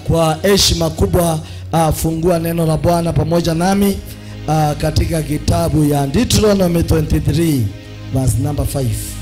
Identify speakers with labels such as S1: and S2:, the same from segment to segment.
S1: kwa heshima kubwa uh, fungua neno la Bwana pamoja nami uh, katika kitabu ya Deuteronomy 23 verse number 5.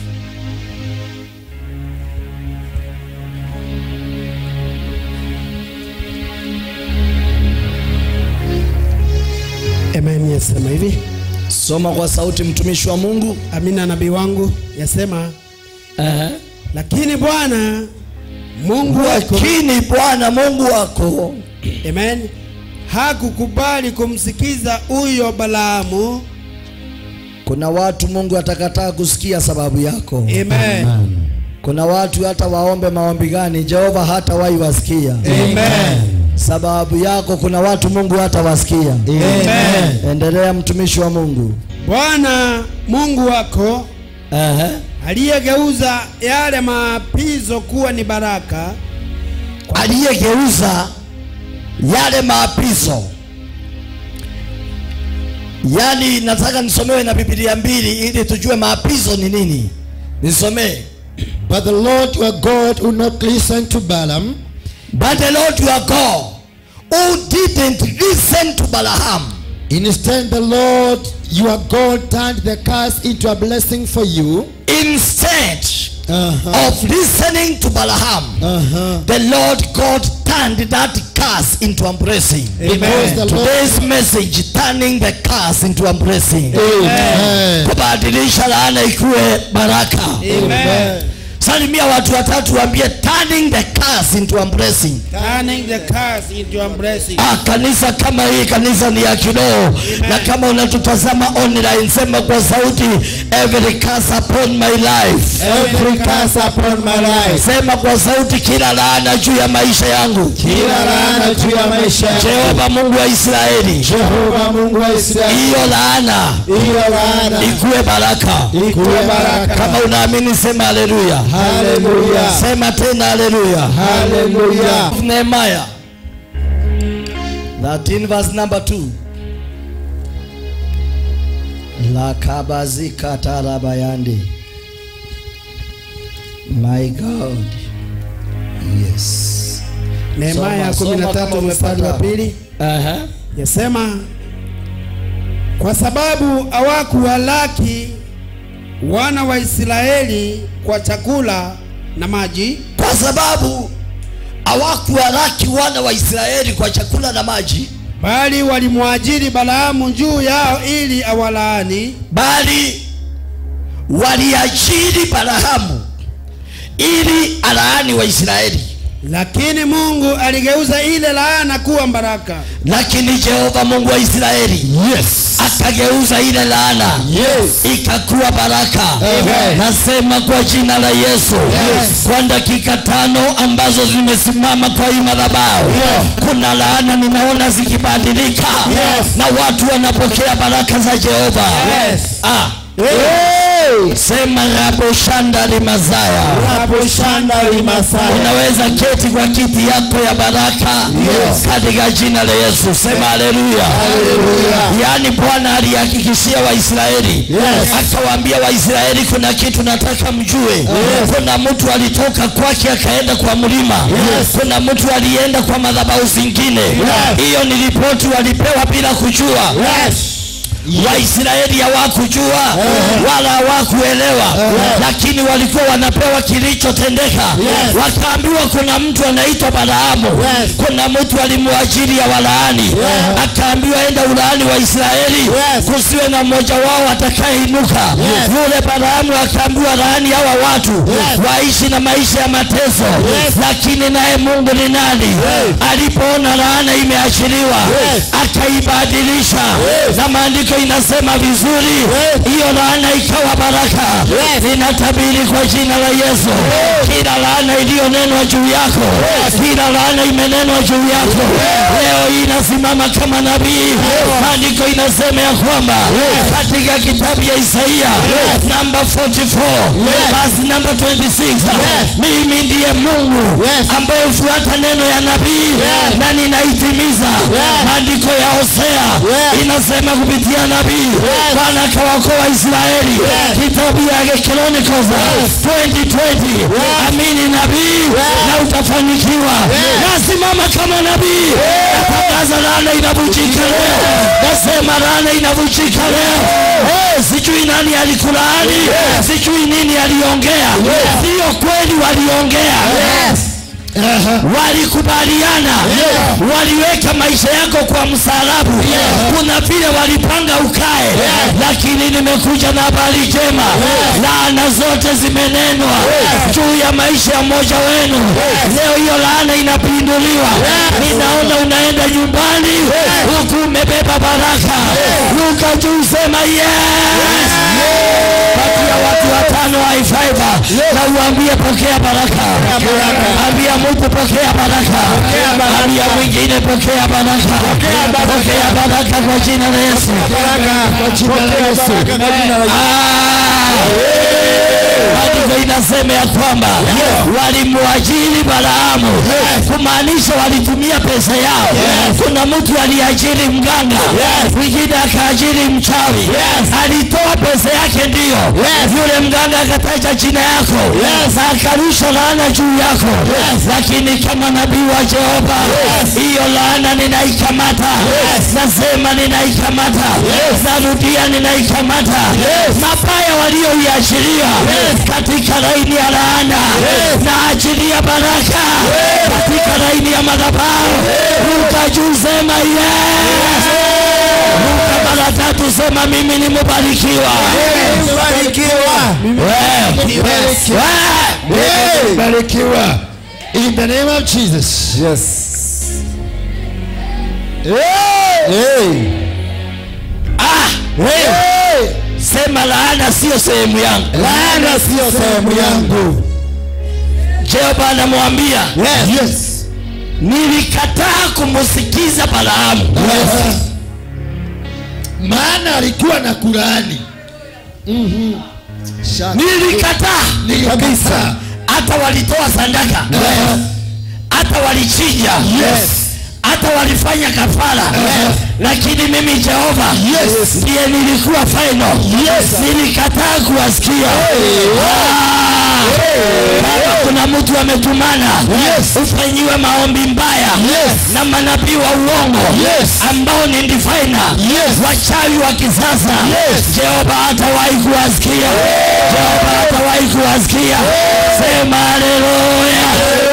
S2: Amen yasema hivi.
S1: Soma kwa sauti, mtumishi wa Mungu.
S2: Amina nabii wangu yasema,
S1: Uh-huh.
S2: lakini Bwana Mungu wako
S1: Lakini Bwana Mungu wako
S2: Amen. Hakukubali kumsikiza huyo Balaamu.
S1: kuna watu Mungu atakataa kusikia sababu yako.
S2: Amen.
S1: Kuna watu hata waombe maombi gani, Jehova hata wasikia
S2: Amen.
S1: sababu yako. Kuna watu Mungu hata wasikia.
S2: Amen.
S1: Endelea mtumishi wa Mungu.
S2: Bwana Mungu wako
S1: Ehe.
S2: aliyegeuza yale maapizo kuwa ni baraka
S1: Aliyegeuza yale maapizo, yaani nataka nisomewe na Biblia mbili ili tujue maapizo ni nini. Nisomee.
S3: But the Lord your God would not listen to Balaam,
S1: But the Lord your God who didn't listen to Balaam
S3: Instead, the Lord your God turned the curse into a blessing for you.
S1: instead
S3: Uh-huh.
S1: of listening to Balaam,
S3: Uh-huh.
S1: the Lord God turned that curse into a blessing.
S3: Because the Lord.
S1: Today's message turning the curse into a blessing.
S3: Amen.
S1: Kubadilisha laana ikuwe baraka.
S2: Amen.
S1: Salimia watu watatu waambie turning the curse into a blessing.
S2: Turning the curse into a blessing.
S1: Ah, kanisa kama hii kanisa ni ya kiroho na kama unatutazama online sema kwa sauti every curse upon my life
S3: Every curse upon my life.
S1: sema kwa sauti kila laana juu ya maisha yangu
S3: Kila laana juu ya maisha yangu.
S1: Jehova Mungu wa Israeli
S3: Jehova Mungu wa Israeli.
S1: hiyo laana
S3: Hiyo laana
S1: ikuwe baraka
S3: ikuwe baraka.
S1: kama unaamini sema haleluya
S3: Haleluya.
S1: sema tena haleluya
S3: Haleluya.
S1: Nehemiah 13 verse number 2 La kabazika tarabayandi My God Yes
S2: Nehemia
S1: Soma, soma
S2: 13
S1: kama
S2: mstari wa
S1: umepata.
S2: pili
S1: Aha.
S2: yasema, kwa sababu hawakuwalaki wana wa Israeli kwa chakula na maji,
S1: Kwa sababu hawakuwalaki wana wa Israeli kwa chakula na maji
S2: bali walimwajiri Balaamu juu yao ili awalaani.
S1: bali waliajiri Balahamu ili alaani Waisraeli
S2: Lakini Mungu aligeuza ile laana kuwa baraka.
S1: lakini Jehova Mungu wa Israeli
S3: Yes.
S1: akageuza ile laana
S3: Yes.
S1: ikakuwa baraka.
S3: Amen.
S1: Nasema kwa jina la Yesu, kwa dakika tano ambazo zimesimama kwa hii madhabahu, kuna laana ninaona zikibadilika
S3: Yes.
S1: na watu wanapokea baraka za Jehova.
S3: Yes.
S1: Ah. Sema rabo shanda limazaya.
S3: Hapo shanda limasaya.
S1: Unaweza keti kwa kiti yako ya baraka
S3: Yes.
S1: katika jina la Yesu. Sema haleluya.
S3: Haleluya.
S1: Yaani Bwana alihakikishia Waisraeli
S3: Yes.
S1: akawaambia Waisraeli, kuna kitu nataka mjue. Kuna mtu alitoka kwake akaenda kwa mlima.
S3: Yes.
S1: Kuna mtu alienda kwa madhabahu zingine. Hiyo ni ripoti walipewa bila kujua.
S3: Yes.
S1: Waisraeli hawakujua wala hawakuelewa, lakini walikuwa wanapewa kilichotendeka. Wakaambiwa kuna mtu anaitwa Balaamu,
S3: Yes.
S1: kuna mtu alimwajiri ya walaani, akaambiwa enda ulaani wa Israeli,
S3: Yes.
S1: kusiwe na mmoja wao atakayeinuka. Yule Balaamu akaambiwa laani hawa watu waishi na maisha ya mateso, lakini naye Mungu ni nani? Alipoona laana imeachiliwa akaibadilisha, na maandiko inasema vizuri, hiyo laana ikawa baraka. Ninatabiri kwa jina la Yesu, kila laana iliyonenwa juu yako, kila laana imenenwa juu yako, leo hii inasimama kama nabii. Maandiko inasema ya kwamba katika kitabu ya Isaia namba 44 verse namba 26, mimi ndiye Mungu ambaye hufuata neno ya nabii na ninaitimiza. Maandiko ya Hosea inasema kupitia manabii bwana akawaokoa israeli kitabu ya chronicles 2020 amini nabii na utafanikiwa nasimama kama nabii natangaza laana inavunjika leo nasema laana inavunjika leo Eh, sijui nani alikulaani sijui nini aliongea sio kweli waliongea walikubaliana waliweka maisha yako kwa msalabu kuna vile walipanga ukae lakini nimekuja na habari njema laana zote zimenenwa juu ya maisha ya mmoja wenu leo hiyo laana inapinduliwa ninaona unaenda nyumbani huku umebeba baraka luka juu sema yes kati ya watu watano wa ifaiva na uambie pokea baraka ambia mtu pokea baraka ambia mwingine pokea baraka pokea baraka kwa jina la yesu
S3: Kwa jina la Yesu.
S1: maandiko inasema ya kwamba walimwajiri balaamu kumaanisha walitumia pesa yao kuna mtu aliajiri mganga mwingine akaajiri mchawi alitoa pesa yake ndiyo yule mganga akataja jina yako na akarusha laana juu yako lakini kama nabii wa jehova hiyo laana ninaikamata nasema ninaikamata narudia ninaikamata mabaya walioiashiria katika laini ya laana na achilia baraka katika laini ya madhabahu ruka juu sema yes ruka mara tatu sema mimi ni mubarikiwa
S3: Hey, Barikiwa. In the name of Jesus.
S4: Yes.
S3: Hey.
S1: ah,
S3: Hey.
S1: sema laana sio sehemu yangu
S3: Laana sio sehemu yangu.
S1: jehova anamwambia
S3: Yes.
S1: nilikataa kumsikiza balaamu
S3: Yes. Maana alikuwa na Qurani. Mhm. Shaka.
S1: nilikataa
S3: Kabisa.
S1: hata walitoa sadaka hata walichinja
S3: Yes.
S1: hata walifanya kafara lakini mimi jehova
S3: Yes.
S1: ndiye nilikuwa final
S3: Yes.
S1: nilikataa kuwasikia Ah. kama kuna mtu ametumana
S3: Yes.
S1: ufanyiwe maombi mbaya
S3: Yes.
S1: na manabii wa uongo
S3: Yes.
S1: ambao ni ndifaina
S3: Yes.
S1: wachawi wa kisasa
S3: Yes.
S1: jehova hatawahi kuwasikia jehova hatawahi kuwasikia sema haleluya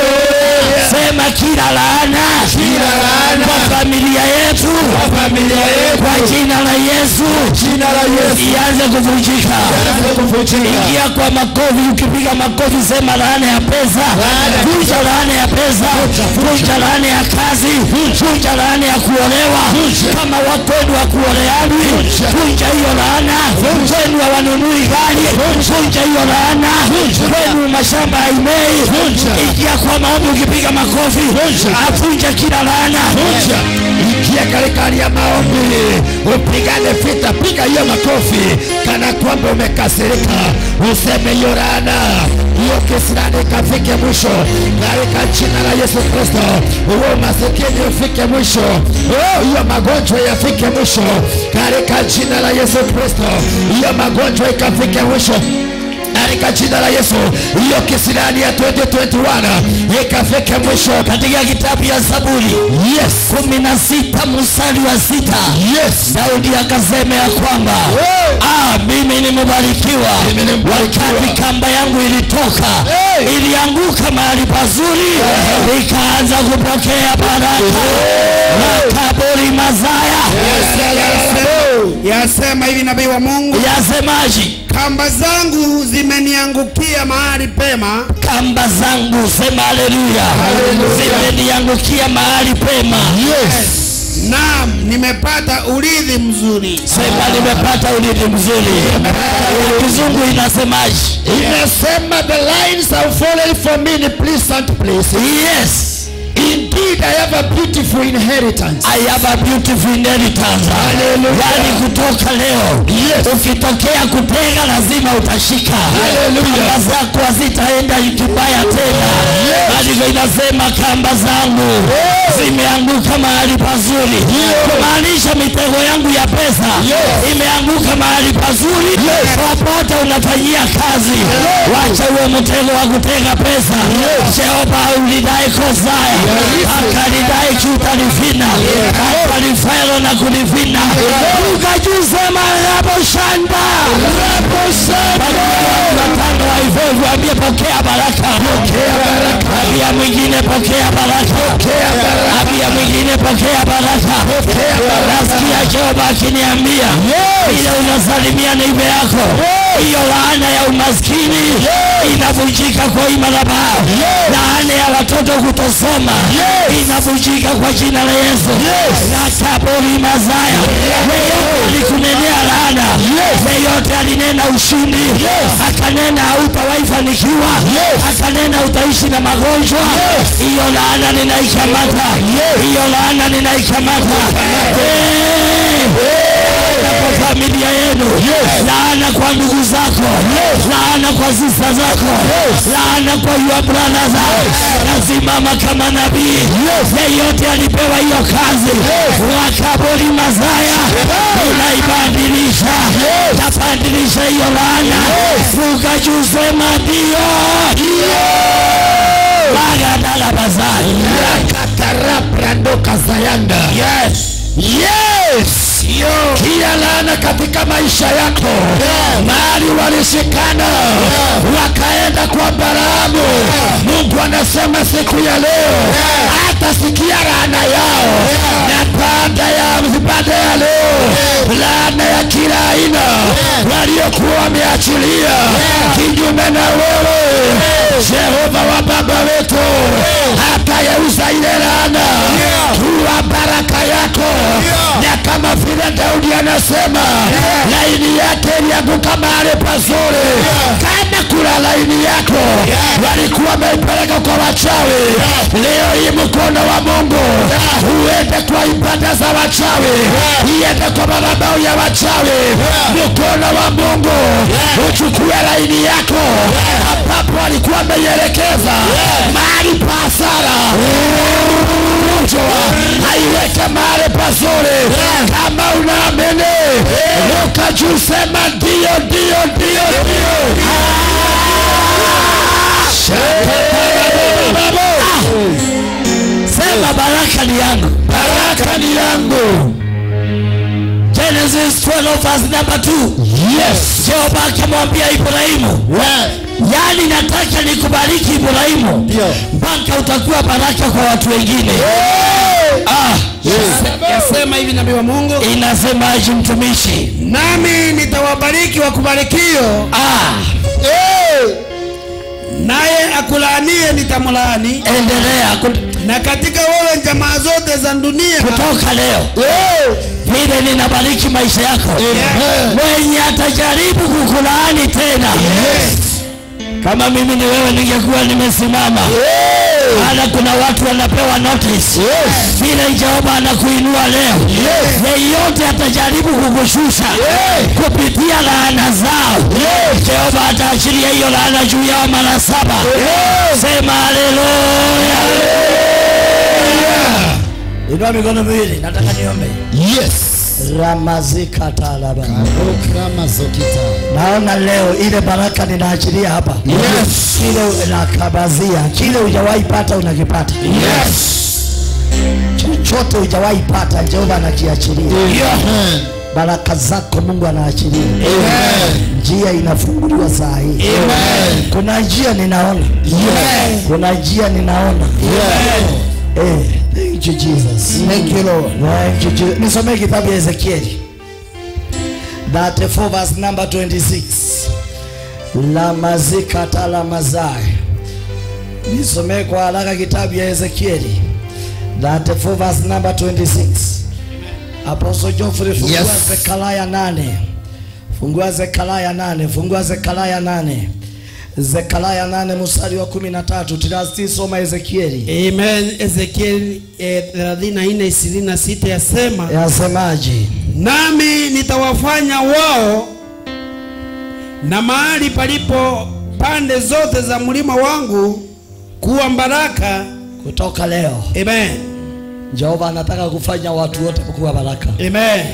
S1: sema kila laana
S3: Kila laana.
S1: kwa familia yetu
S3: familia yetu.
S1: kwa jina la yesu
S3: Jina la Yesu.
S1: ianze kuvunjika
S3: Kuvunjika.
S1: ingia kwa makofi ukipiga makofi sema laana ya pesa
S3: Laana.
S1: vunja laana ya pesa vunja laana ya kazi vunja laana ya kuolewa kama wakwenu wa kuoleani vunja hiyo laana kwenu hawanunui gari vunja hiyo laana kwenu mashamba haimei ingia kwa maombi ukipiga makofi avunja kila laana
S3: Vunja. Ingia katika hali ya maombi, upigane vita, piga hiyo makofi kana kwamba umekasirika, useme hiyo laana, hiyo kisirani ikafike mwisho katika jina la Yesu Kristo. Huo masikini ufike mwisho, Oh, hiyo magonjwa yafike mwisho katika jina la Yesu Kristo. Hiyo magonjwa ikafike mwisho katika jina la Yesu. Hiyo kisirani ya 2021 ikafike mwisho
S1: katika kitabu ya zaburi
S3: Yes.
S1: kumi na sita mstari wa sita
S3: Yes.
S1: daudi akasema ya kwamba
S3: Hey.
S1: ah, mimi nimebarikiwa
S3: Mimi ni mbarikiwa.
S1: wakati kamba yangu ilitoka
S3: Hey.
S1: ilianguka mahali pazuri ikaanza kupokea baraka makaburi mazaya
S2: yasema hivi nabii wa mungu
S1: yasemaji
S2: kamba zangu zimeniangukia mahali pema
S1: kamba zangu sema haleluya zimeniangukia mahali pema
S2: naam nimepata urithi mzuri
S1: sema nimepata urithi mzuri kizungu inasemaji
S3: Inasema the lines are falling for me in pleasant place.
S1: yes
S3: Indeed, I have a beautiful inheritance.
S1: I have a beautiful inheritance.
S3: Hallelujah.
S1: Yaani kutoka leo
S3: Yes.
S1: ukitokea kutega lazima utashika.
S3: Hallelujah.
S1: Kamba zako hazitaenda kibaya tena. Maandiko inasema kamba zangu zimeanguka mahali pazuri kumaanisha mitego yangu ya pesa imeanguka mahali pazuri popote unafanyia kazi wacha huo mtego wa kutega pesa jehova ulidai kozaya akalidai kutalifina akalifero na kulifina ukajusema raboshanda watano wa hivyo ambie pokea baraka abia mwingine pokea baraka abia mwingine pokea baraka nasikia jehova akiniambia vile unasalimia neibe yako hiyo laana ya umaskini inavunjika kwa hii madhabahu laana ya watoto kutosoma inavunjika kwa jina la yesu nakabori mazaya yeyote alikunenea laana yeyote alinena ushindi akanena hautawahi fanikiwa akanena utaishi na magonjwa hiyo laana ninaikamata hiyo laana ninaikamata Eh laana kwa familia yenu laana kwa ndugu zako laana kwa sista zako laana kwa your brothers nasimama kama nabii yeyote alipewa hiyo kazi wakabori mazaya unaibadilisha tabadilisha hiyo laana ukajusema ndio bagadala bazai
S3: Rakatarabrando zayanda
S1: yes
S3: yes kila laana katika maisha yako mahali walishikana wakaenda kwa Balaamu Mungu anasema siku ya leo hatasikia laana yao na baada ya baada ya leo laana ya kila aina waliokuwa wameachilia kinyume na wewe Jehova wa baba wetu atayeuza ile laana kuwa baraka yako na kama vile Daudi anasema laini yake ilianguka mahali pazuri. Kama kuna laini yako walikuwa wameipeleka kwa wachawi, leo hii mkono wa Mungu uende kwa ibada za wachawi, iende kwa madhabahu ya wachawi. Mkono wa Mungu uchukue laini yako ambapo walikuwa wameielekeza mahali pa hasara haiweke mahali pazuri. Kama unaamini ruka juu, sema ndio, ndio, ndio, ndio.
S1: sema baraka ni yangu
S3: Baraka ni yangu.
S1: Genesis 12 verse number 2
S3: Yes.
S1: Jehova akamwambia Ibrahimu yaani nataka nikubariki Ibrahimu
S3: Ndio.
S1: mpaka utakuwa baraka kwa watu wengine ah,
S2: yasema hivi nabii wa mungu
S1: inasemaje mtumishi
S2: nami nitawabariki wakubarikio
S1: ah,
S2: naye akulaanie nitamlaani
S1: endelea kut-
S2: na katika wewe jamaa zote za dunia
S1: kutoka leo vile ninabariki maisha yako mwenye atajaribu kukulaani tena kama mimi ni wewe ningekuwa nimesimama maana kuna watu wanapewa notice vile jehova anakuinua leo yeyote atajaribu kukushusha kupitia laana zao jehova ataachilia hiyo laana juu yao mara saba sema haleluya inua mikono miwili nataka niombe
S3: Yes.
S1: ramazikatalaba
S3: Programa zokita.
S1: naona leo ile baraka ninaachilia hapa
S3: Yes.
S1: kile nakabazia kile hujawahi pata unakipata
S3: Yes.
S1: chochote hujawahi pata jehova anakiachilia
S3: Amen.
S1: baraka zako mungu anaachilia
S3: Amen.
S1: njia inafunguliwa saa hii
S3: Amen.
S1: kuna njia ninaona
S3: Yes.
S1: kuna njia ninaona Eh, thank you Jesus.
S3: Thank you, Lord.
S1: Thank you, Jesus. Nisomee kitabu ya Ezekieli 34 verse number 26. La mazikata la mazai. Nisomee kwa haraka kitabu ya Ezekieli 34 verse number 26. Apostle Geoffrey fungua
S3: Yes.
S1: Zekaria 8. Fungua Zekaria 8. Fungua Zekaria 8. Zekaria 8 mstari wa 13. Tunasti soma Ezekieli.
S2: amen ezekieli eh, 34:26 yasema
S1: Yasemaje?
S2: nami nitawafanya wao na mahali palipo pande zote za mlima wangu kuwa baraka
S1: Kutoka leo
S2: amen
S1: Jehova anataka kufanya watu wote kuwa baraka.
S2: Amen.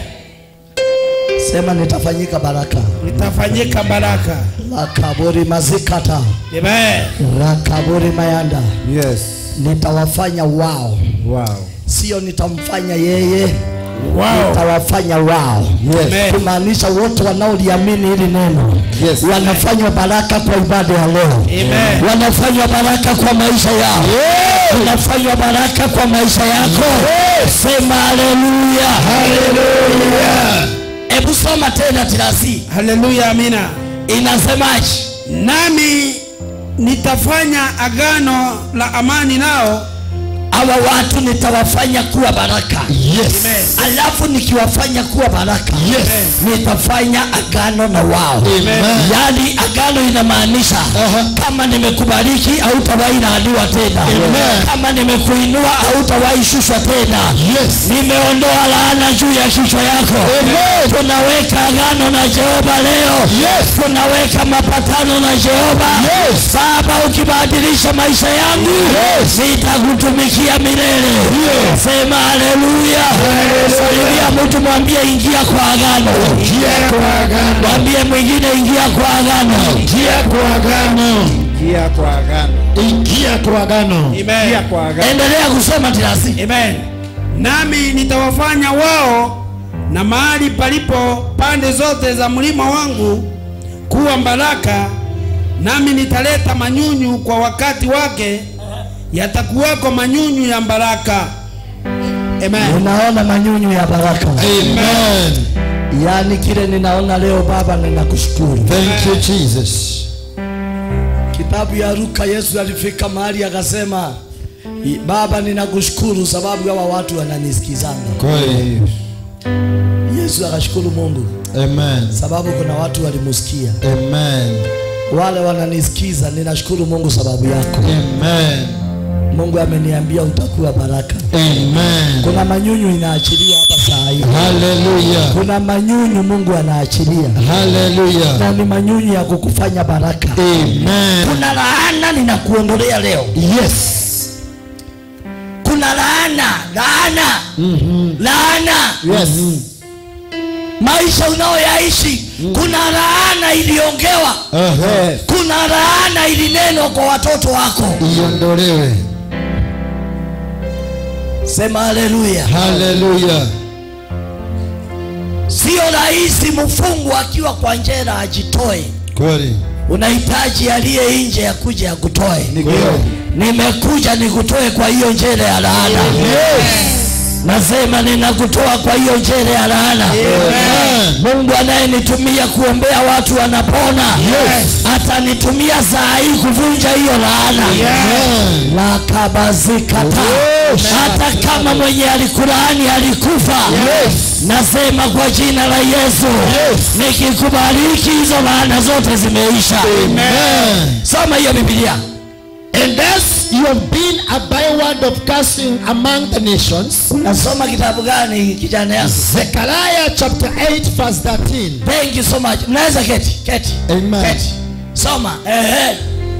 S1: Sema nitafanyika baraka.
S2: Nitafanyika baraka.
S1: Lakaburi mazikata,
S2: Amen.
S1: rakaburi mayanda,
S4: Yes.
S1: nitawafanya wao,
S4: Wow.
S1: sio nitamfanya yeye,
S2: Wow.
S1: nitawafanya wao.
S2: Amen.
S1: Kumaanisha wote wanaoliamini hili neno
S4: Yes.
S1: wanafanywa baraka kwa ibada ya leo,
S2: Amen.
S1: wanafanywa baraka kwa maisha yao, wanafanywa baraka kwa maisha yako. Sema haleluya, haleluya. Hebu soma tena tirasi,
S2: Haleluya. Amina.
S1: inasemaje?
S2: Nami nitafanya agano la amani nao.
S1: hawa watu nitawafanya kuwa baraka
S3: Yes.
S2: Amen.
S1: alafu nikiwafanya kuwa baraka
S3: Yes.
S1: nitafanya agano na wao
S3: Amen.
S1: yaani agano inamaanisha
S3: Aha.
S1: kama nimekubariki hautawahi laaniwa tena
S3: Amen.
S1: kama nimekuinua hautawahi shushwa tena
S3: Yes.
S1: nimeondoa laana juu ya kichwa yako
S3: Amen.
S1: tunaweka agano na jehova leo
S3: Yes.
S1: tunaweka mapatano na jehova
S3: Yes.
S1: baba ukibadilisha maisha yangu
S3: Yes.
S1: nitakutumikia milele sema haleluya salimia mtu mwambie ingia kwa agano
S3: Ingia kwa agano.
S1: mwambie mwingine ingia kwa agano
S3: Ingia kwa agano.
S4: Ingia kwa agano.
S3: Ingia kwa agano.
S4: Ingia
S2: Amen.
S4: kwa agano.
S1: endelea kusoma tirasi
S2: Amen. Nami nitawafanya wao na mahali palipo pande zote za mlima wangu kuwa baraka, nami nitaleta manyunyu kwa wakati wake, yatakuwako manyunyu ya baraka. Amen.
S1: unaona manyunyu ya baraka
S3: Amen.
S1: yaani kile ninaona leo baba ninakushukuru
S3: Thank you Jesus.
S1: kitabu ya Luka Yesu alifika mahali akasema "I- baba ninakushukuru sababu hawa watu wananisikizanga
S3: Kweli.
S1: Yesu akashukuru Mungu
S3: Amen.
S1: sababu kuna watu walimusikia
S3: Amen.
S1: wale wananisikiza ninashukuru Mungu sababu yako
S3: Amen.
S1: Mungu ameniambia utakuwa baraka
S3: Amen.
S1: kuna manyunyu inaachiliwa hapa saa hii
S3: Hallelujah.
S1: kuna manyunyu Mungu anaachilia
S3: Hallelujah.
S1: na ni manyunyu ya kukufanya baraka
S3: Amen.
S1: kuna laana ninakuondolea leo
S3: Yes.
S1: kuna laana laana laana
S3: Yes.
S1: maisha unayoyaishi kuna laana iliongewa
S3: Uh-huh.
S1: kuna laana ilinenwa kwa watoto wako
S3: Iondolewe.
S1: sema haleluya
S3: Hallelujah.
S1: sio rahisi mfungwa akiwa kwa njera ajitoe
S3: Kweli.
S1: unahitaji aliye nje ya kuja akutoe
S3: Kweli.
S1: nimekuja nikutoe kwa hiyo njere ya laana nasema ninakutoa kwa hiyo njere ya laana
S3: Amen.
S1: mungu anayenitumia kuombea watu wanapona atanitumia saa hii kuvunja hiyo laana
S3: Amen.
S1: lakabazikata hata kama mwenye alikulaani alikufa nasema kwa jina la yesu nikikubariki hizo laana zote zimeisha
S3: Amen.
S1: soma hiyo bibilia
S3: And as you have been a byword of cursing among the nations,
S1: unasoma kitabu gani kijana yangu
S3: Zechariah chapter 8 verse 13.
S1: thank you so much mnaweza keti keti
S3: Amen.
S1: keti soma ehe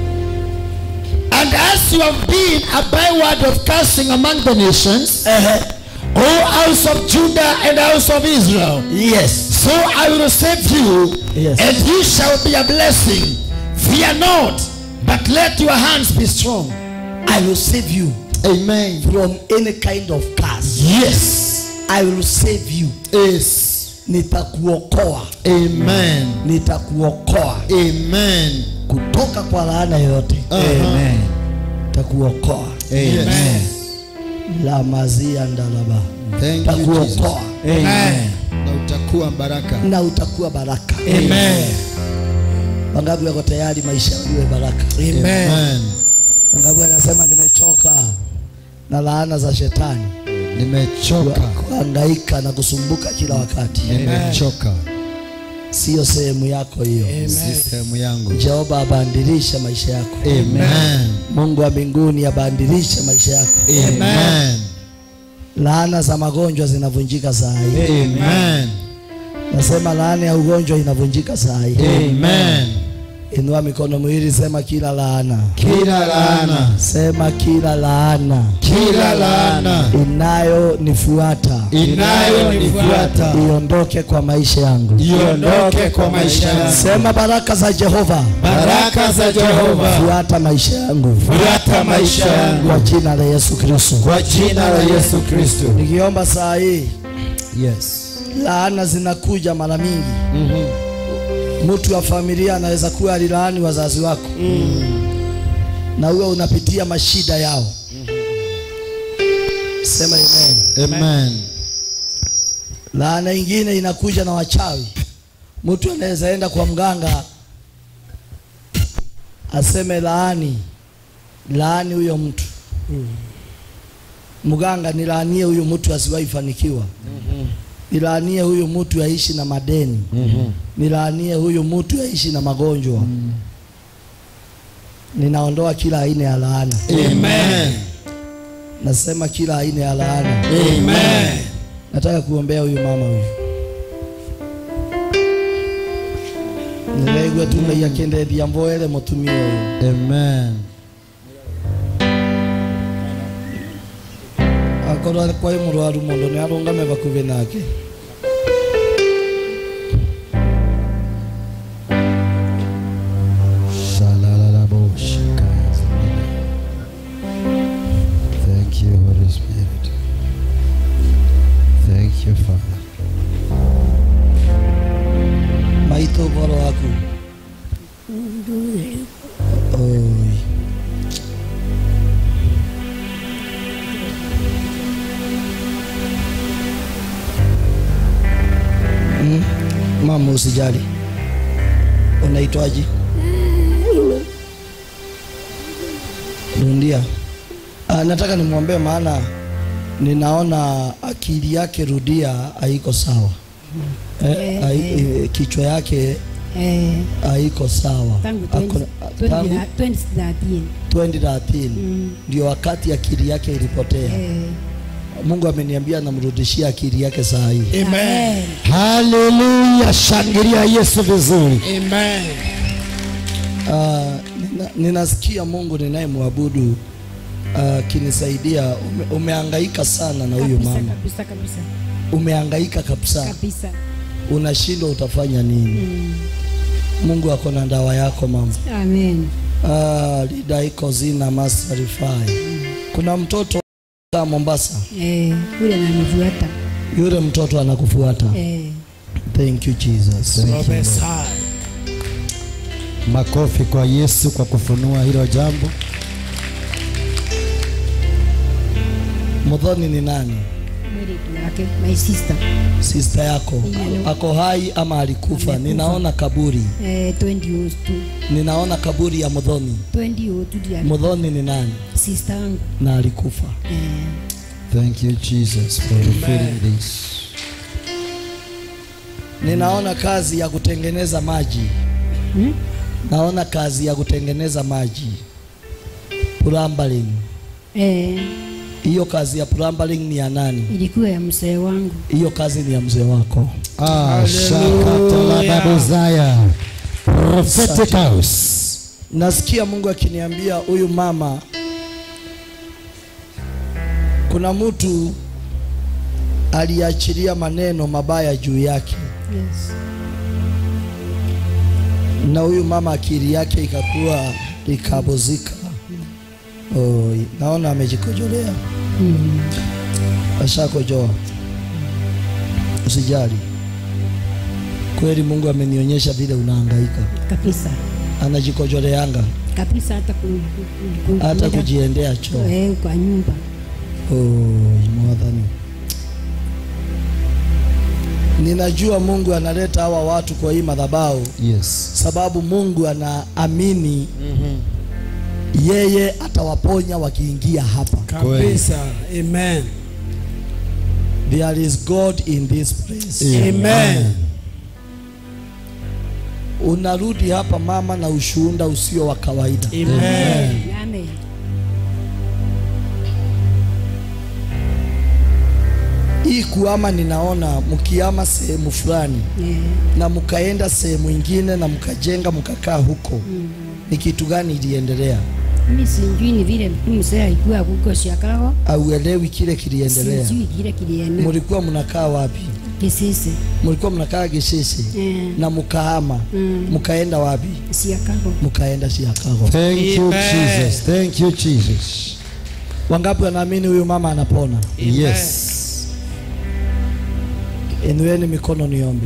S3: And as you have been a byword of cursing among the nations,
S1: ehe
S3: O house of Judah and house of Israel,
S1: yes
S3: so I will save you,
S1: Yes.
S3: and you shall be a blessing. Fear not, but let your hands be strong.
S1: i will save you
S3: Amen.
S1: from any kind of curse
S3: Yes.
S1: i will save you
S3: Yes.
S1: nitakuokoa
S3: Amen.
S1: nitakuokoa
S3: Amen.
S1: kutoka kwa laana yoyote
S3: Amen.
S1: nitakuokoa
S3: Amen.
S1: la mazia ndalaba
S3: Thank you, Jesus.
S1: nitakuokoa
S3: Amen. Na utakuwa baraka.
S1: na utakuwa baraka
S3: Amen.
S1: wangapi wako tayari maisha iwe baraka
S3: Amen.
S1: wangapi anasema nimechoka na laana za shetani
S3: Nimechoka.
S1: kuhangaika na kusumbuka kila wakati
S3: Nimechoka.
S1: siyo sehemu yako hiyo
S3: Si sehemu yangu.
S1: jehova abandilishe maisha yako
S3: Amen.
S1: mungu wa mbinguni abandilishe maisha yako
S3: Amen.
S1: laana za magonjwa zinavunjika saa hii
S3: Amen.
S1: nasema laana ya ugonjwa inavunjika saa hii
S3: Amen.
S1: Inua mikono miwili, sema kila laana,
S3: kila laana
S1: sema kila laana
S3: kila laana
S1: inayonifuata
S3: inayonifuata
S1: iondoke kwa maisha yangu.
S3: iondoke kwa maisha yangu
S1: Sema baraka za Jehova
S3: baraka za Jehova
S1: fuata maisha yangu
S3: fuata maisha yangu
S1: kwa jina la Yesu Kristo.
S3: kwa jina la Yesu Kristo
S1: Nikiomba saa hii,
S3: yes
S1: laana zinakuja mara mingi. Mtu wa familia anaweza kuwa alilaani wazazi wako na huwe unapitia mashida yao. Sema amen.
S3: amen
S1: Laana ingine inakuja na wachawi. Mtu anaweza enda kwa mganga aseme laani, laani huyo mtu. Mganga nilaanie huyu mtu asiwahi fanikiwa. Nilaanie huyu mtu aishi na madeni. Nilaanie huyu mtu aishi na magonjwa. Ninaondoa kila aina ya laana.
S3: amen
S1: Nasema kila aina ya laana.
S3: amen
S1: Nataka kuombea huyu mama huyu. Nilegwe tu ngai akendethia mboere mutumia huyu.
S3: amen
S1: Akorwo kwa mũrwaru mũndũ nĩ arũngame bakuhĩ nake.
S3: Thank you, Holy Spirit. Thank you, Father.
S1: Maitũ ũhoro waku. Oi. Mm. Mama usijali. Unaitwaje? Rundia. Ah, nataka nimwombee maana ninaona akili yake Rudia haiko sawa. Eh, hai- eh, kichwa yake
S4: Eh,
S1: haiko sawa.
S4: tangu
S1: Ako-
S4: 20
S1: tangu
S4: 2013
S1: 2013
S4: Mm.
S1: ndio wakati akili yake ilipotea.
S4: Eh,
S1: Mungu ameniambia anamrudishia akili yake saa hii.
S4: amen.
S3: Haleluya, shangilia Yesu vizuri.
S2: Amen.
S1: Ah, nina, ninasikia Mungu ninayemwabudu akinisaidia. ume, umehangaika sana na huyu
S4: Kabisa,
S1: mama,
S4: kabisa kabisa
S1: umehangaika kabisa,
S4: kabisa.
S1: unashindwa utafanya nini.
S4: Mm.
S1: Mungu ako na dawa yako mama.
S4: Amen.
S1: Ah, lida iko zina masarifai. Kuna mtoto wa Mombasa,
S4: Eh, ule ananifuata.
S1: yule mtoto anakufuata.
S4: Eh,
S1: Thank you Jesus.
S2: Prophesy.
S3: Makofi kwa Yesu kwa kufunua hilo jambo.
S1: Mudhoni ni nani?
S4: mwili wake, my sister.
S1: Sister yako
S4: Ndiyo.
S1: ako hai ama alikufa?
S4: Amekufa.
S1: Ninaona kaburi,
S4: Eh, 2002.
S1: ninaona kaburi ya Mudhoni.
S4: 2002 ndio
S1: Mudhoni ni nani
S4: sister yangu.
S1: na alikufa?
S4: Eh,
S3: Thank you Jesus for revealing this.
S1: Ninaona kazi ya kutengeneza maji,
S4: hmm?
S1: naona kazi ya kutengeneza maji plumbering.
S4: Eh,
S1: Hiyo kazi ya plumbering ni ya nani?
S4: ilikuwa ya mzee wangu.
S1: Hiyo kazi ni ya mzee wako.
S3: Ah, shakatalababuzaya. Prophetic house.
S1: Nasikia Mungu akiniambia huyu mama, kuna mtu aliachilia maneno mabaya juu yake,
S4: Yes.
S1: na huyu mama akili yake ikakuwa ikabuzika. Oh, naona amejikojolea,
S4: Mm.
S1: ashakojoa. Usijali, kweli Mungu amenionyesha vile unahangaika.
S4: Kabisa.
S1: Anajikojoleanga
S4: Kabisa hata ku, ku, ku,
S1: hata
S4: kuenda-
S1: kujiendea choo.
S4: Eh, kwa nyumba.
S1: Oh, mwadhani. Ninajua Mungu analeta hawa watu kwa hii madhabahu
S3: Yes.
S1: sababu Mungu anaamini yeye atawaponya wakiingia hapa.
S2: Kabisa. Amen.
S1: There is God in this place.
S2: Amen.
S1: Unarudi hapa mama na ushuhuda usio wa kawaida.
S2: Amen.
S4: Amen.
S1: hii kuama ninaona mkiama sehemu fulani
S4: Eh,
S1: na mkaenda sehemu ingine na mkajenga mkakaa huko ni kitu gani iliendelea
S4: mimi sijui ni vile tu mzee alikuwa huko Chicago.
S1: auelewi kile kiliendelea
S4: Sijui kile kilienda.
S1: mlikuwa mnakaa wapi
S4: Kisisi.
S1: mlikuwa mnakaa Gishisi
S4: Eh,
S1: na mkahama
S4: Mm.
S1: mkaenda wapi
S4: Chicago.
S1: mkaenda Chicago
S3: Thank you
S2: Amen.
S3: Jesus. Thank you Jesus.
S1: wangapi wanaamini huyu mama anapona
S3: Yes.
S1: inueni mikono niombe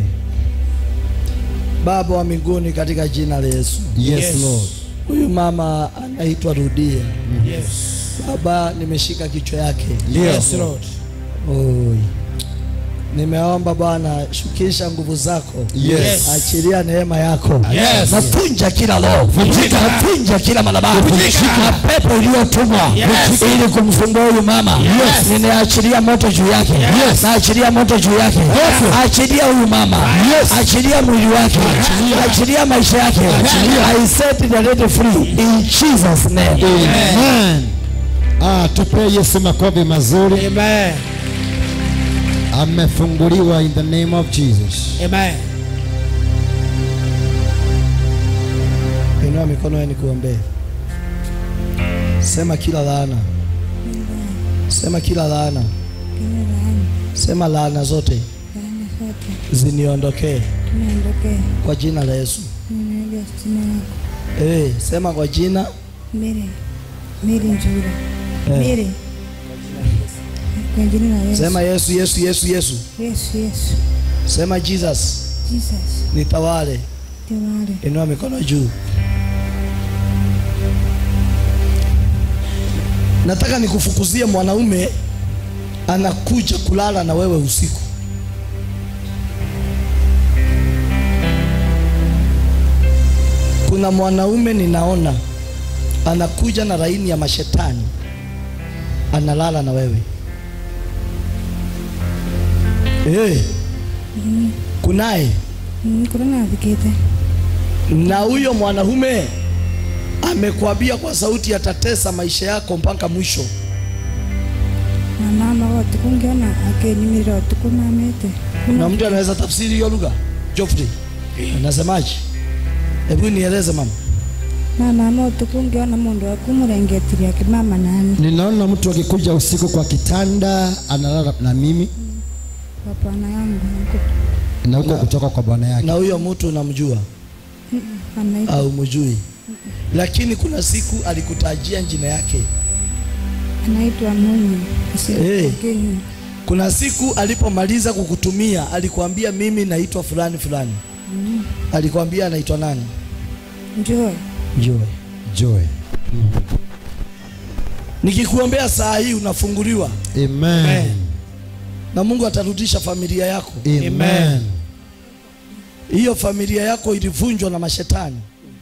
S1: baba wa mbinguni katika jina la Yesu
S3: Yes,
S2: Yes.
S3: Lord.
S1: huyu mama anaitwa Rudia
S2: Yes.
S1: baba nimeshika kichwa yake
S2: Yes, Lord.
S1: Oi. Nimeomba Bwana, shukisha nguvu zako,
S3: Yes.
S1: achilia neema yako,
S3: Yes.
S1: nafunja kila roho, nafunja kila madhabahu, na pepo iliyotumwa
S2: Yes.
S1: ili kumsumbua huyu mama, ninaachilia moto juu yake, naachilia moto juu yake, achilia huyu mama, achilia mwili wake, achilia maisha yake, I set the lady free in Jesus name.
S3: Amen. Ah, tupe Yesu makofi mazuri.
S2: Amen.
S3: Amefunguliwa in the name of Jesus.
S2: Amen.
S1: Inua mikono yenu nikuombee. Sema kila laana. Sema kila laana. Sema laana zote ziniondokee
S5: Niondokee,
S1: kwa jina la Yesu.
S5: nimeambia jina lako.
S1: Eh, sema kwa jina
S5: Mary, Mary Njura.
S1: Eh.
S5: Mary. Kwa jina la Yesu.
S1: sema Yesu Yesu Yesu Yesu.
S5: Yesu, Yesu.
S1: Sema Jesus
S5: Jesus.
S1: nitawale.
S5: Tewale.
S1: Inua mikono juu. Nataka nikufukuzie mwanaume anakuja kulala na wewe usiku. Kuna mwanaume ninaona anakuja na laini ya mashetani analala na wewe. Eh, kunaye
S5: Mm, Kuna na vikete.
S1: na huyo mwanaume amekwambia kwa sauti atatesa maisha yako mpaka mwisho.
S5: Na mama wote kungiona akenyimirira tukumamete.
S1: Na mtu anaweza tafsiri hiyo lugha? Geoffrey, unasemaje? Hebu nieleze mama.
S5: Na mama wote kungiona mundu akumurengetiria kimama nani.
S3: Ninaona mtu akikuja usiku kwa kitanda analala na mimi
S5: Hapana yangu. huko.
S3: na huko kutoka kwa bwana yake.
S1: Na huyo mtu unamjua
S5: Anaitwa
S1: au mjui? Lakini kuna siku alikutajia jina yake.
S5: anaitwa Munyu.
S1: Eh.
S5: Kenya.
S1: Kuna siku alipomaliza kukutumia alikwambia mimi naitwa fulani fulani. Alikwambia anaitwa nani?
S5: Joy.
S1: Joy.
S3: Joy.
S1: Nikikuombea saa hii unafunguliwa
S3: Amen.
S1: na Mungu atarudisha familia yako.
S3: Amen.
S1: Hiyo familia yako ilivunjwa na mashetani.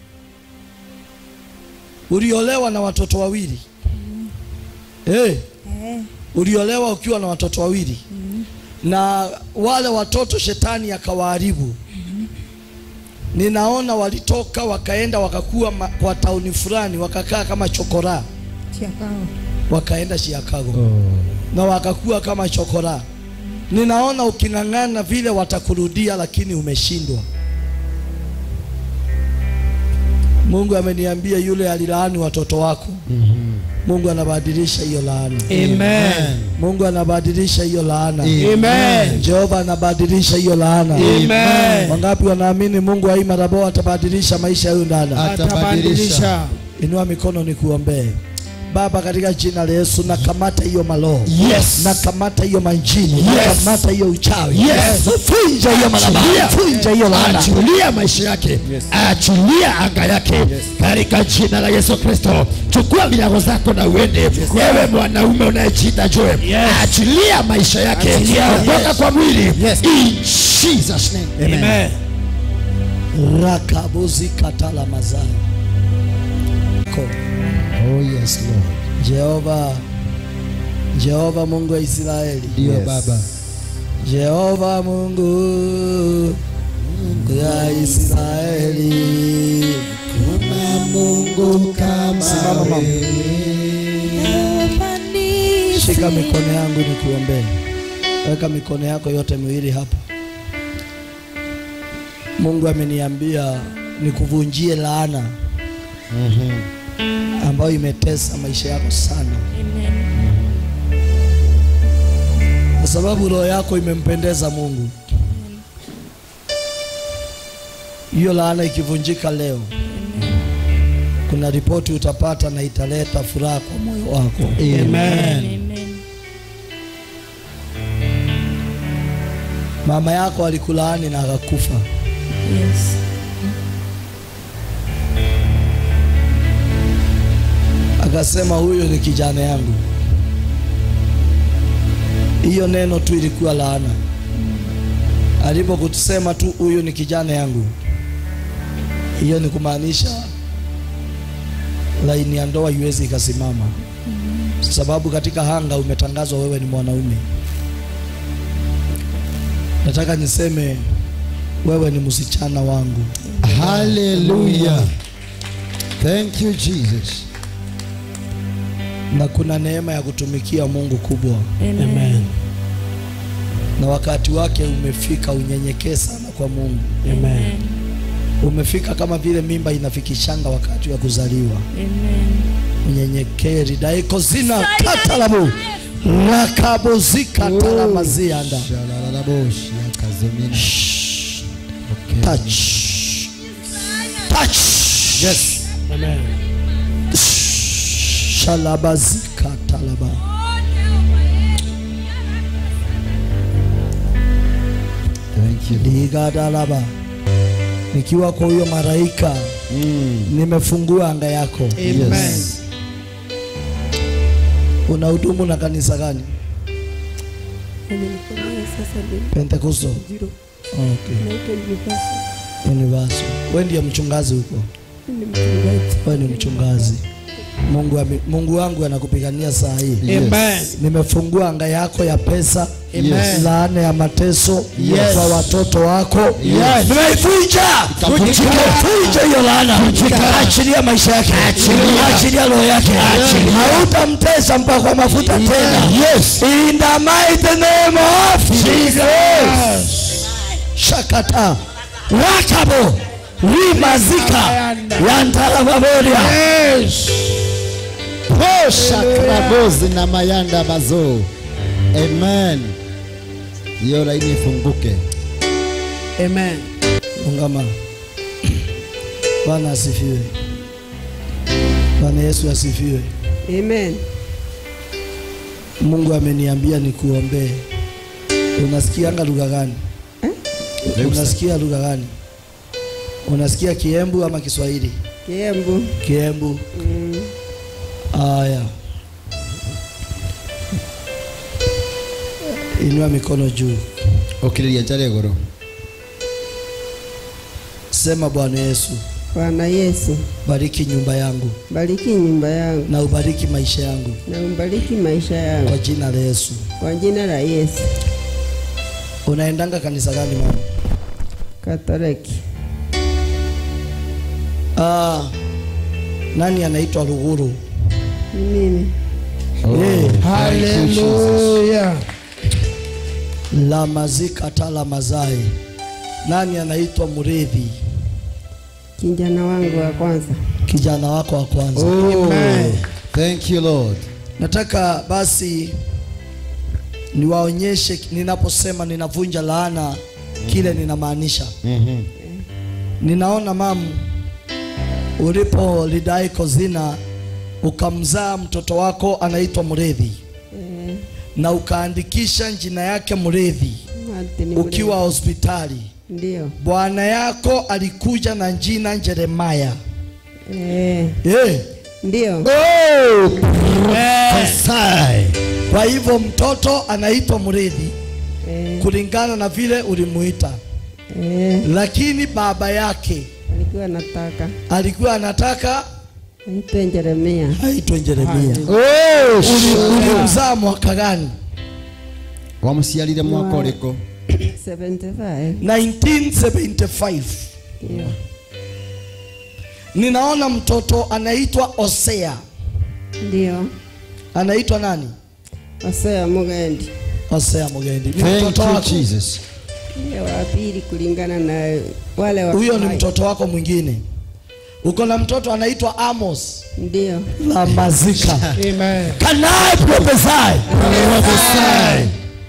S1: Uliolewa na watoto wawili. Eh,
S5: Eh.
S1: uliolewa ukiwa na watoto wawili. Na wale watoto shetani akawaharibu. Ninaona walitoka wakaenda wakakuwa ma- kwa tauni fulani wakakaa kama chokora,
S5: Chiakao.
S1: wakaenda Chicago
S3: Oh.
S1: na wakakuwa kama chokora. Ninaona uking'ang'ana vile watakurudia, lakini umeshindwa. Mungu ameniambia yule alilaani watoto wako, Mungu anabadilisha hiyo laana.
S2: Amen.
S1: Mungu anabadilisha hiyo laana.
S2: Amen.
S1: Jehova anabadilisha hiyo laana.
S2: Amen.
S1: Wangapi wanaamini Mungu wa Imarabo atabadilisha maisha ya huyu dada?
S2: Atabadilisha.
S1: Inua mikono nikuombee. Baba, katika jina la Yesu nakamata hiyo maloho.
S3: Yes.
S1: Nakamata hiyo manjini.
S3: Yes.
S1: Nakamata hiyo uchawi.
S3: Yes.
S1: Vunja hiyo madhabahu.
S3: Achilia.
S1: Vunja hiyo laana.
S3: Achilia maisha yake, achilia anga yake katika jina la Yesu Kristo. Chukua vinyago zako na uende. Wewe mwanaume unayejiita Joel, achilia maisha yake kutoka kwa mwili in Jesus name.
S2: Amen.
S1: Rakabuzi katala mazao. Ko.
S3: Oh yes Lord.
S1: Jehova Jehova Mungu wa Israeli.
S3: Ndio Baba.
S1: Jehova Mungu ya Israeli.
S3: Kuna Mungu kama
S1: Simama mama. Shika mikono yangu nikuombee. Weka mikono yako yote miwili hapa. Mungu ameniambia nikuvunjie laana ambayo imetesa maisha yako sana, kwa sababu roho yako imempendeza Mungu. Hiyo laana ikivunjika leo, kuna ripoti utapata na italeta furaha kwa moyo wako.
S2: Amen.
S1: Mama yako alikulaani na akakufa.
S4: Yes.
S1: akasema huyo ni kijana yangu. Hiyo neno tu ilikuwa laana. Alipokusema tu huyu ni kijana yangu, hiyo ni kumaanisha laini ya ndoa iwezi ikasimama, sababu katika hanga umetangazwa wewe ni mwanaume. Nataka niseme wewe ni msichana wangu.
S3: Hallelujah. Thank you Jesus.
S1: na kuna neema ya kutumikia Mungu kubwa,
S2: Amen.
S1: na wakati wake umefika. Unyenyekee sana kwa Mungu.
S2: Amen.
S1: Umefika kama vile mimba inafikishanga wakati wa kuzaliwa.
S4: Amen.
S1: Unyenyekee ridaiko zina katalabu rakabozikatalamaziyanda
S3: Shalalaboshi akazomina. Okay.
S1: touch touch yes
S2: Amen.
S1: shalabazikatalaba
S3: Thank you.
S1: ligadalaba nikiwa kwa huyo malaika nimefungua anga yako
S2: Amen.
S3: Yes.
S1: unahudumu na kanisa gani pentekosto
S6: Zero.
S1: okay.
S6: Naitwa Jivasi.
S1: universo we ndiye mchungazi huko
S6: Ni mchungaji.
S1: wewe ni mchungazi mungu, ame, mungu wangu anakupigania saa hii
S2: Amen.
S1: nimefungua anga yako ya pesa
S2: Amen.
S1: laana ya mateso
S2: Yes.
S1: kwa watoto wako
S2: Yes.
S1: nimeivunja
S3: Ikavunjika.
S1: nimevunja hiyo laana achilia maisha yake achilia roho yake hautamtesa mpaka kwa mafuta tena
S3: Yes.
S1: in the mighty name of Jesus shakata wakabo rimazika yantalavaboria
S3: Posha krabozi na mayanda bazo. Amen. Hiyo laini ifunguke.
S2: Amen.
S1: ungama bwana asifiwe bwana yesu asifiwe
S6: Amen.
S1: mungu ameniambia nikuombee unasikianga lugha gani unasikia lugha gani unasikia kiembu ama kiswahili
S6: Kiembu.
S1: kiembu
S6: Mm.
S1: haya inua mikono juu
S3: Ukiriria njare goro.
S1: sema bwana yesu
S6: Bwana Yesu,
S1: bariki nyumba yangu
S6: bariki nyumba yangu
S1: na ubariki maisha yangu
S6: na umbariki maisha yangu
S1: kwa jina la yesu
S6: kwa jina la Yesu.
S1: unaendanga kanisa gani mama
S6: Katoliki.
S1: ah, nani anaitwa ruguru
S6: Ni mimi.
S1: Eh,
S2: Hallelujah.
S1: la mazika tala mazai nani anaitwa mridhi
S6: Kijana wangu wa kwanza.
S1: kijana wako wa kwanza
S2: Amen.
S3: Thank you Lord.
S1: nataka basi niwaonyeshe ninaposema ninavunja laana kile ninamaanisha
S3: Mhm.
S1: ninaona mamu ulipolidai kozina ukamzaa mtoto wako anaitwa mredhi
S6: Eh,
S1: na ukaandikisha jina yake mredhi
S6: Martin
S1: ukiwa hospitali
S6: Ndio.
S1: bwana yako alikuja na jina jeremaya
S6: Eh,
S1: Eh,
S6: ndio.
S3: Sai.
S1: kwa hivyo mtoto anaitwa mredhi
S6: Eh,
S1: kulingana na vile ulimuita
S6: eh,
S1: lakini baba yake
S6: alikuwa anataka
S1: alikuwa anataka
S6: aitwe Jeremia.
S1: aitwe Jeremia.
S3: Oh,
S1: Uli- Ulimzaa mwaka gani?
S3: wamuciarire mwaka
S6: Wa-
S3: ũrĩkũ
S6: 75.
S1: 1975.
S6: Ndio.
S1: Ninaona mtoto anaitwa Hosea.
S6: Ndio.
S1: Anaitwa nani?
S6: Hosea Mugendi.
S1: Hosea Mugendi. Ni
S3: Thank
S1: mtoto
S3: you,
S1: wako.
S3: Jesus.
S6: Ndiye wa pili kulingana na wale wa
S1: Huyo ni mtoto wako mwingine. Uko na mtoto anaitwa Amos.
S6: Ndio.
S1: La mazika.
S2: Amen.
S1: Can I prophesy?
S3: Prophesy.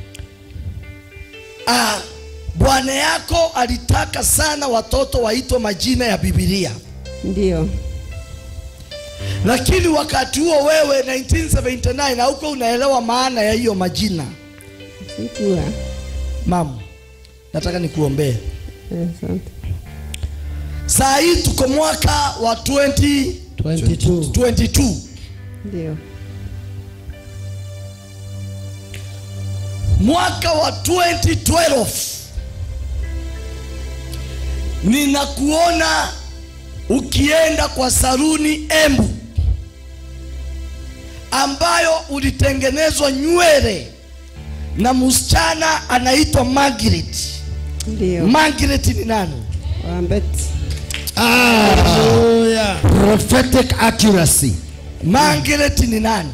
S1: Ah, bwana yako alitaka sana watoto waitwe majina ya Biblia,
S6: Ndio.
S1: lakini wakati huo wewe 1979 hauko unaelewa maana ya hiyo majina.
S6: Sikuwa.
S1: Mama, nataka nikuombee.
S6: Asante.
S1: Saa hii tuko mwaka wa 2022
S2: 22.
S6: Ndio.
S1: mwaka wa 2012 ninakuona ukienda kwa saruni Embu ambayo ulitengenezwa nywele na msichana anaitwa Margaret.
S6: Ndio.
S1: Margaret ni nani?
S6: Wambeti.
S2: Hallelujah.
S3: Prophetic accuracy.
S1: Margaret ni nani?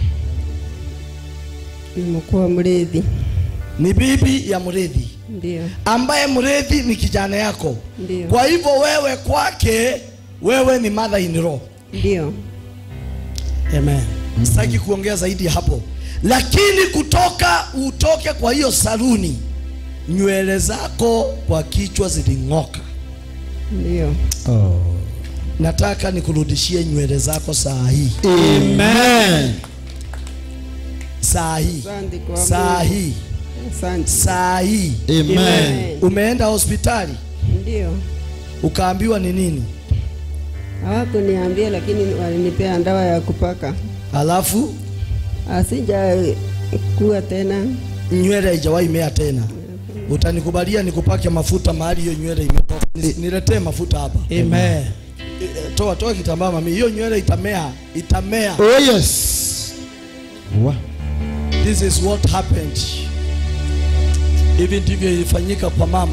S6: Ni mkuu wa mrithi.
S1: Ni bibi ya mrithi
S6: Ndio.
S1: ambaye mrithi ni kijana yako.
S6: Ndio.
S1: Kwa hivyo wewe kwake, wewe ni mother in law.
S6: Ndio.
S1: Amen. Sitaki kuongea zaidi ya hapo, lakini kutoka utoke kwa hiyo saluni, nywele zako kwa kichwa ziling'oka.
S6: Ndio.
S1: Nataka nikurudishie nywele zako saa hii,
S3: Amen.
S1: saa hii,
S6: Asante kwa
S1: saa
S6: Mungu.
S1: hii,
S6: Asante.
S1: saa hii.
S3: Amen.
S1: Umeenda hospitali
S6: Ndio.
S1: ukaambiwa ni nini,
S6: Hawakuniambia lakini walinipea dawa ya kupaka.
S1: alafu
S6: Asija kuwa tena.
S1: nywele haijawahi mea tena. Utanikubalia nikupake mafuta mahali hiyo nywele imetoka? Ni- Niletee mafuta hapa.
S2: Amen.
S1: Eh, toa toa kitambaa mami, hiyo nywele itamea, itamea.
S3: Oh yes. Wa.
S1: This is what happened. Hivi ndivyo ilifanyika kwa mama.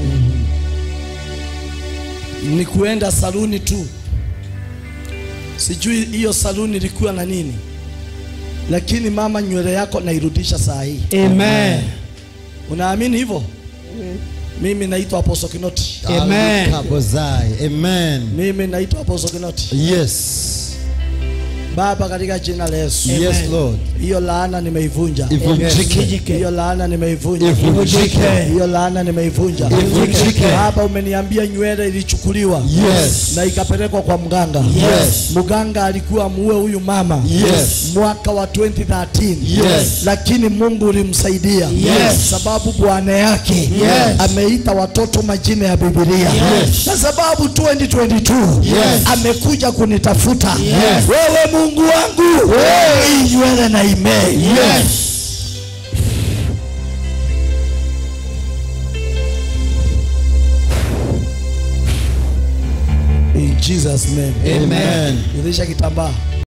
S1: Ni kuenda saluni tu, sijui hiyo saluni ilikuwa na nini, lakini mama, nywele yako nairudisha saa hii.
S2: Amen.
S1: Unaamini hivyo? Mimi naitwa Apostle Kinoti.
S2: Amen.
S3: Kabozai. Amen.
S1: Mimi naitwa Apostle Kinoti.
S3: Yes.
S1: Baba, katika jina la Yesu,
S3: Yes, Lord.
S1: hiyo laana nimeivunja.
S3: Ivunjike.
S1: Hiyo laana nimeivunja.
S3: Ivunjike.
S1: Hiyo laana nimeivunja.
S3: Ivunjike.
S1: Baba, umeniambia nywele ilichukuliwa
S3: Yes.
S1: na ikapelekwa kwa mganga.
S3: Yes.
S1: Mganga alikuwa muue huyu mama
S3: Yes.
S1: mwaka wa 2013
S3: Yes.
S1: lakini Mungu ulimsaidia
S3: Yes.
S1: sababu bwana yake
S3: Yes.
S1: ameita watoto majina ya Biblia
S3: Yes.
S1: na sababu 2022
S3: Yes.
S1: amekuja kunitafuta
S3: Yes.
S1: wewe Mungu wangu hii nywele na imee
S3: Yes.
S1: in Jesus name
S3: Amen.
S1: rudisha kitambaa